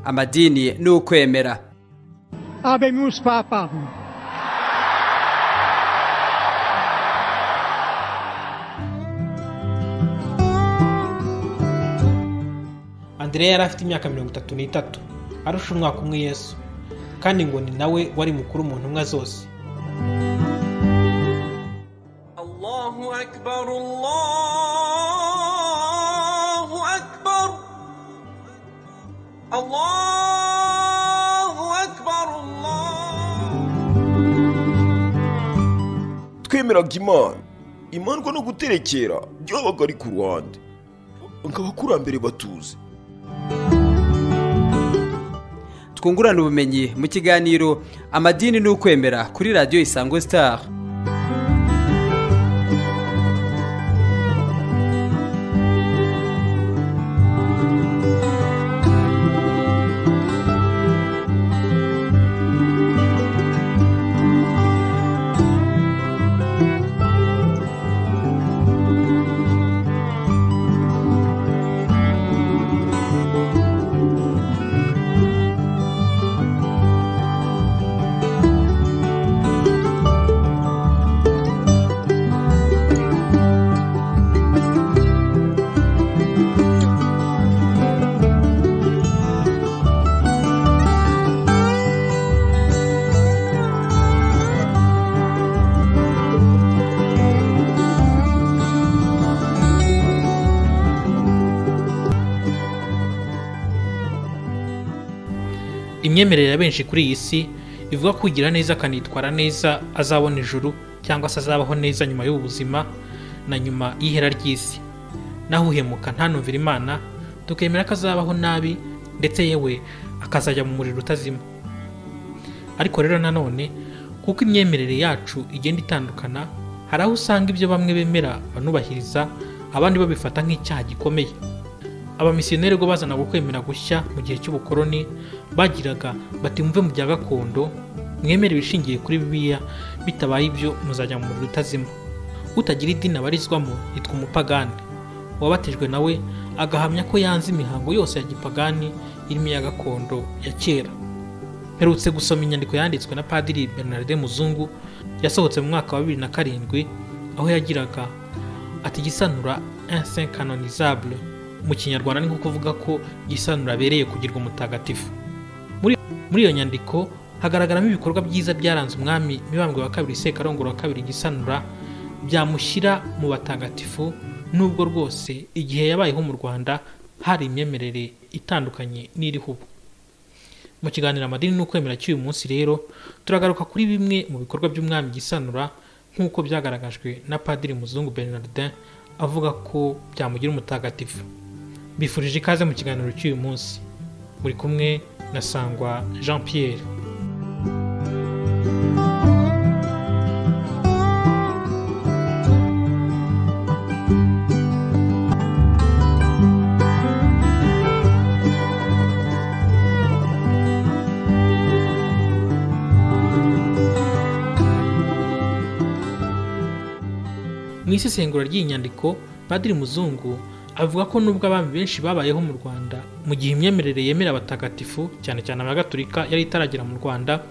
amadini n'ukwemera Abemus Papa. Andrea yari afite imyaka mirongo itatu n'itatu arusha umwaka umwe Yesu kandi ngo ni nawe wari mukuru mu ntumwa zose الله أكبر الله أكبر الله أكبر الله twemeraga imana imandwa no guterekera byabaga ari ku ruhande ngo abakurambere batuze twungurane ubumenyi mu kiganiro amadini n'ukwemera kuri radiyo isango star imyemerere ya benshi kuri iyi si ivuga ko ugira neza akanitwara neza azabona ijuru cyangwa se azabaho neza nyuma y'ubu buzima na nyuma y'ihera ry'isi naho uhemuka ntanumvire imana tukemera ko azabaho nabi ndetse yewe akazajya mu muriro utazima ariko rero nanone kuko imyemerere yacu igenda itandukana hari aho usanga ibyo bamwe bemera banubahiriza abandi babifata nk'icyaha gikomeye abamisiyoneri ubwo bazanaga ukwemera gushya mu gihe cy'ubukoroni bagiraga bati mumve mu bya gakondo mwemere ibishingiye kuri bibiliya bitabaye ibyo muzajya mu muriro utazima utagira idini abarizwamo yitwa umupagani uwabatijwe nawe agahamya ko yanze imihango yose ya gipagani irimo iya gakondo ya kera mperutse gusoma inyandiko yanditswe na padiri bernarde muzungu yasohotse mu mwaka wa bibiri na karindwi aho yagiraga ati gisanura insin canonizable mu kinyarwanda ni nko kuvuga ko gisanura abereye kugirwa umutagatifu muri, muri iyo nyandiko hagaragaramo ibikorwa byiza byaranze umwami mibambwe wa kabiri sekarongoro wa kabiri gisanura byamushyira mu batagatifu nubwo rwose igihe yabayeho mu rwanda hari imyemerere itandukanye n'iriho ubu mu kiganiro amadini n'ukwemera cy'uyu munsi rero turagaruka kuri bimwe mu bikorwa by'umwami gisanura nk'uko byagaragajwe na padiri muzungu bernardin avuga ko byamugira umutagatifu bifurije ikaze mu kiganiro cy'uyu munsi muri kumwe na sangwa jean pierre mu isesengura ry'iyi nyandiko padiri muzungu avuga ko nubwo abami benshi babayeho mu rwanda mu gihe imyemerere yemera abatagatifu cyane cyane abagatolika yari itaragera mu rwanda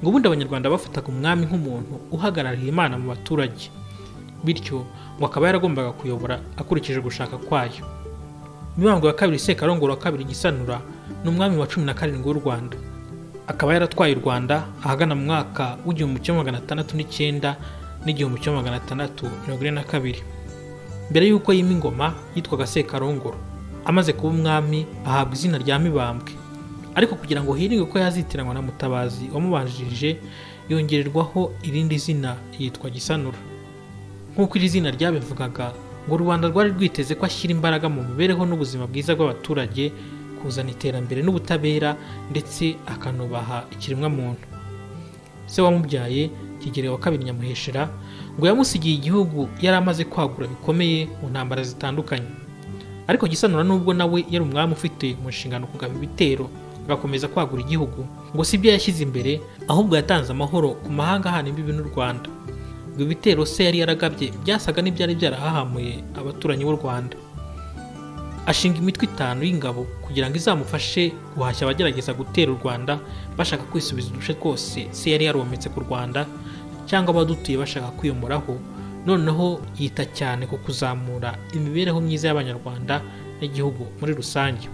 ngo ubundi abanyarwanda bafataga umwami nk'umuntu uhagarariye imana mu baturage bityo ngo akaba yaragombaga kuyobora akurikije gushaka kwayo mibambwe wa kabiri sekarongoro wa kabiri gisanura ni umwami wa cumi na karindwi w'u rwanda akaba yaratwaye u rwanda ahagana mu mwaka w'igihumbi kimwe magana atandatu n'icyenda n'igihumbi kimwe magana atandatu mirongo ine na kabiri mbere y'uko yima ingoma yitwaga sekarongoro amaze kuba umwami ahabwa izina rya mibambwe ariko kugira ngo hirindwe ko yazitiranwa na mutabazi wamubanjirije yongererwaho irindi zina yitwa gisanura nk'uko iri zina ryabivugaga ngo u rwanda rwari rwiteze ko ashyira imbaraga mu mibereho n'ubuzima bwiza bw'abaturage kuzana iterambere n'ubutabera ndetse akanubaha ikiremwamuntu se wamubyaye kigeli wa kabiri nyamuheshera ngo yamusigiye igihugu yari amaze kwagura bikomeye mu ntambara zitandukanye ariko gisanura nubwo nawe yari umwami ufite mu nshingano kugaba ibitero agakomeza kwagura igihugu ngo si byo yashyize imbere ahubwo yatanze amahoro ku mahanga ahana imbibi n'u rwanda ngo ibitero se yari yaragabye byasaga n'ibyari byarahahamuye abaturanyi b'u rwanda ashinga imitwe itanu y'ingabo kugira ngo izamufashe guhashya abagerageza gutera u rwanda bashaka kwisubiza uduce twose se yari yarometse ku rwanda cyangwa abadutuye bashaka kwiyomoraho noneho yita cyane ku kuzamura imibereho myiza y'abanyarwanda n'igihugu muri rusange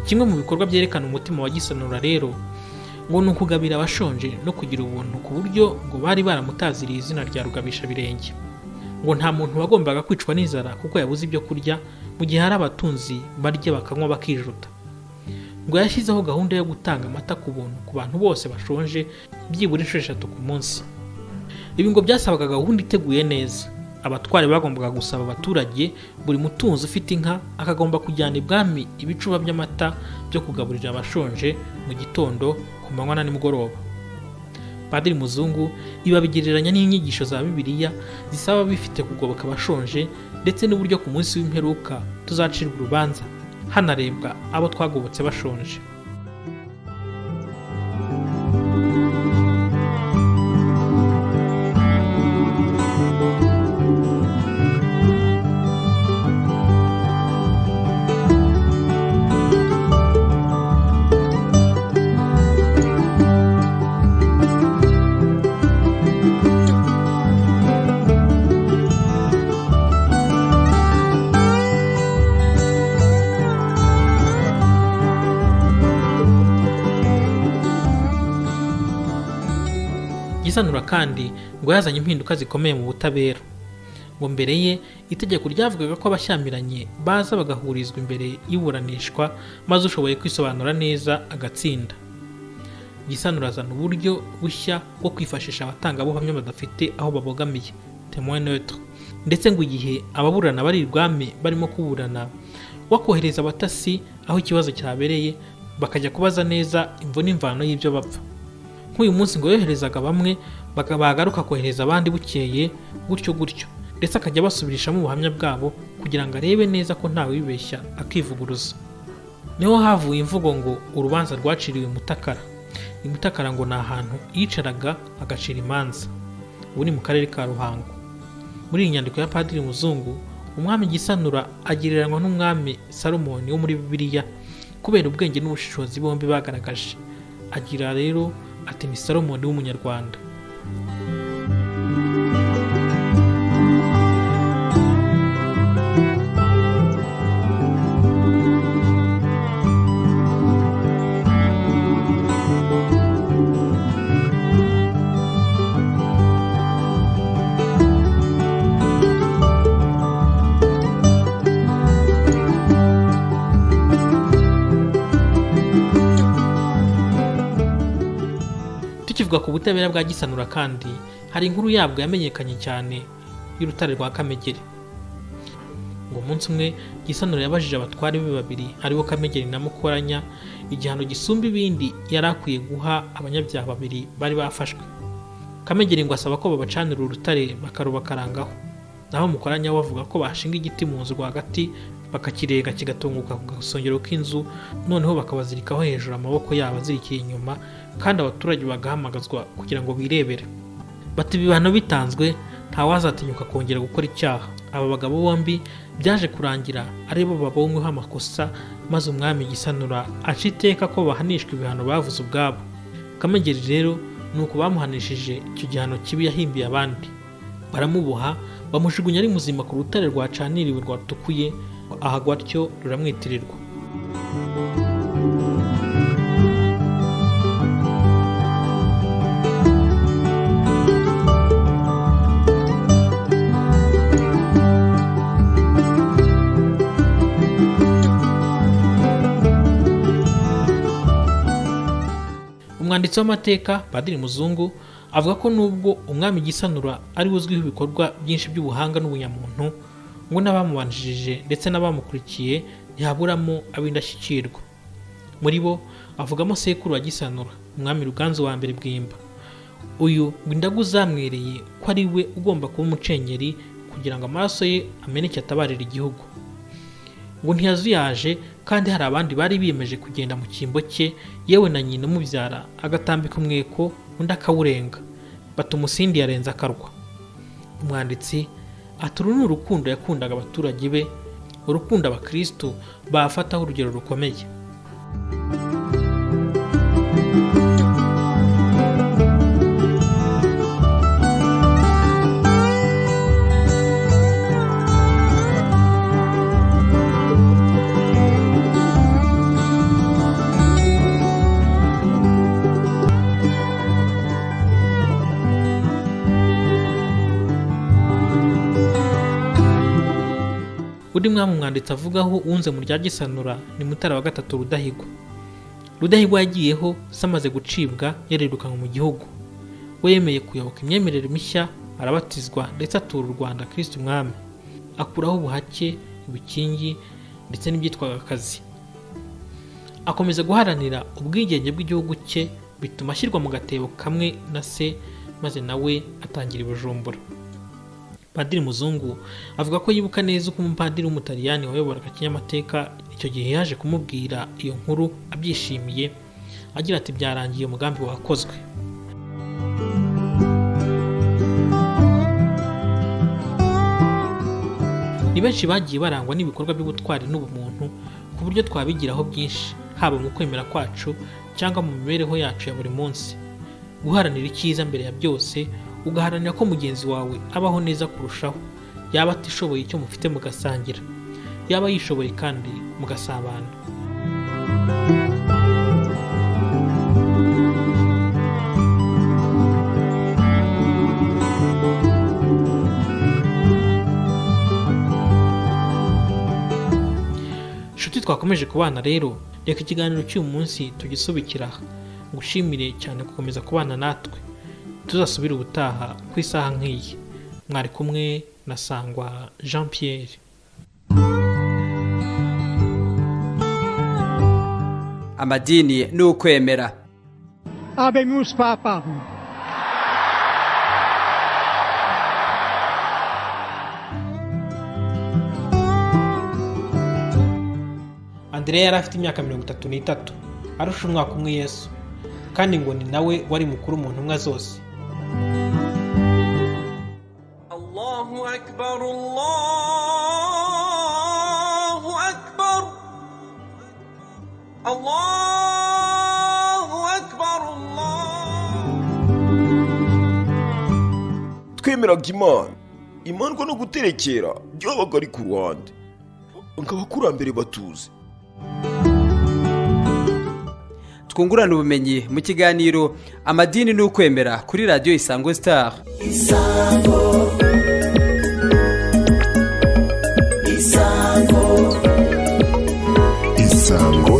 kimwe mu bikorwa byerekana umutima wa gisanura rero ngo ni ukugabira abashonje no kugira ubuntu ku buryo ngo bari baramutaziriye izina rya rugabisha birenge ngo nta muntu wagombaga kwicwa n'inzara kuko yabuze ibyo kurya mu gihe hari abatunzi barya bakanywa bakijuta ngo yashyizeho gahunda yo gutanga amata ku buntu ku bantu bose bashonje byibura inshuro eshatu ku munsi ibi ngo byasabaga gahunda iteguye neza abatwari bagombaga gusaba abaturage buri mutunzi ufite inka akagomba kujyana ibwami ibicuba by'amata byo kugaburira abashonje mu gitondo ku manywa na nimugoroba padiri muzungu ibabigereranya n'inyigisho za bibiliya zisaba bifite kugoboka abashonje ndetse n'uburyo ku munsi w'imperuka tuzacirwa urubanza hanarebwa abo twagobotse bashonje gisanura kandi ngo yazanye impinduka zikomeye mu butabera ngo mbere ye itegeko ryavugaga ko abashyamiranye baza bagahurizwa imbere y'iburanishwa maze ushoboye kwisobanura neza agatsinda gisanura azana uburyo bushya bwo kwifashisha abatangabuhamya badafite aho babogamiye témoin neutre ndetse ngo igihe ababurana bari ibwami barimo kuburana wakohereza abatasi aho ikibazo cyabereye bakajya kubaza neza imvo n'imvano y'ibyo bapfa nk'uyu munsi ngo yoherezaga bamwe baka- bagaruka kohereza abandi bukeye gutyo gutyo ndetse akajya abasubirishamo ubuhamya bwabo kugira ngo arebe neza ko ntawe wibeshya akivuguruza niho havuye imvugo ngo urubanza rwaciriwe mutakara mutakara ngo ni ahantu yicaraga agacira imanza ubu ni mu karere ka ruhango muri iyi nyandiko ya padiri muzungu umwami gisanura agereranywa n'umwami salomoni wo muri bibiliya kubera ubwenge n'ubushishozi bombi bagaragaje agira rero ati ni salomoni w'umunyarwanda tukivuga ku butabera bwa gisanura kandi hari inkuru yabwo yamenyekanye cyane y'urutare rwa kamegeri ngo umunsi umwe gisanura yabajije abatware be babiri aribo kamegeri na mukoranya igihano gisumba ibindi yari akwiye guha abanyabyaha babiri bari bafashwe kamegeri ngo asaba ko babacanira urutare barubakarangaho naho mukoranya we avuga ko bashinga igiti mu nzu rwagati bakakirenga kigatunguka ku gasongero k'inzu noneho bakabazirikaho hejuru amaboko yabo azirikiye inyuma kandi abaturage bagahamagazwa kugira ngo birebere bati ibihano bitanzwe ntawazatinyuka kongera gukora icyaha aba bagabo bombi byaje kurangira ari bo babonyweho amakosa maze umwami gisanura aca iteka ko bahanishwa ibihano bavuze ubwabo kamegeri rero ni uko bamuhanishije icyo gihano kibi yahimbiye abandi baramuboha bamujugunya ari muzima ku rutare rwacaniriwe rwatukuye ahagwa atyo ruramwitirirwa umwanditsi w'amateka padiri muzungu avuga ko nubwo umwami gisanura ari we uzwiho ibikorwa byinshi by'ubuhanga n'ubunyamuntu ngo n'abamubanjirije ndetse n'abamukurikiye ntihaburamo ab'indashyikirwa muri bo avugamo sekuru wa gisanura umwami ruganzu wa mbere bwimba uyu ngo indagu zamwereye ko ari we ugomba kuba umucengeri kugira ngo amaraso ye ameneke atabarira igihugu ngo ntiyazuyaje kandi hari abandi bari biyemeje kugenda mu cyimbo cye yewe na nyina umubyara agatambika umweko undi akawurenga batuma umusindi yarenze akarwa umwanditsi ati uru ni urukundo yakundaga abaturage be urukundo abakirisitu bafataho urugero rukomeye undi mwami umwanditsi avugaho unze mu rya gisanura ni mutara wa gatatu rudahigwa rudahigwa yagiyeho se amaze gucibwa yarerukanwe mu gihugu we yemeye kuyoboka imyemerere mishya arabatizwa ndetse atura u rwanda kirisitu umwami akuraho ubuhake ibikingi ndetse n'ibyitwaga akazi akomeza guharanira ubwigenge bw'igihugu cye bituma ashyirwa mu gatebo kamwe na se maze nawe atangira i bujumbura padiri muzungu avuga ko yibuka neza uko umupadiri w'umutaliyani wayoboraga kinyamateka icyo gihe yaje kumubwira iyo nkuru abyishimiye agira ati byarangiye umugambi wakozwe ni benshi bagiye barangwa n'ibikorwa by'ubutwari n'ubumuntu ku buryo twabigiraho byinshi haba mu kwemera kwacu cyangwa mu mibereho yacu ya buri munsi guharanira icyiza mbere ya byose ugaharanira ko mugenzi wawe abaho neza kurushaho yaba atishoboye icyo mufite mugasangira yaba yishoboye kandi mugasabana inshuti twakomeje kubana rero reka ikiganiro cy'uyu munsi tugisubikira aha ngushimire cyane gukomeza kubana natwe tuzasubire ubutaha ku isaha nk'iyi mwari kumwe na sangwa jean pierre amadini ni ukwemera Abemus Papam. andrea yari afite imyaka mirongo itatu n'itatu arusha umwaka umwe yesu kandi ngo ni nawe wari mukuru mu ntumwa zose الله أكبر الله أكبر الله أكبر الله twemeraga imana imana ngo no guterekera byabaga ari ku ruhande ngo abakurambere batuze twungurane ubumenyi mu kiganiro amadini ni ukwemera kuri radiyo isango sitari isango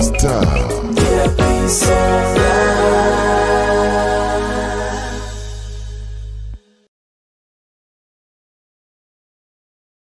star Isango.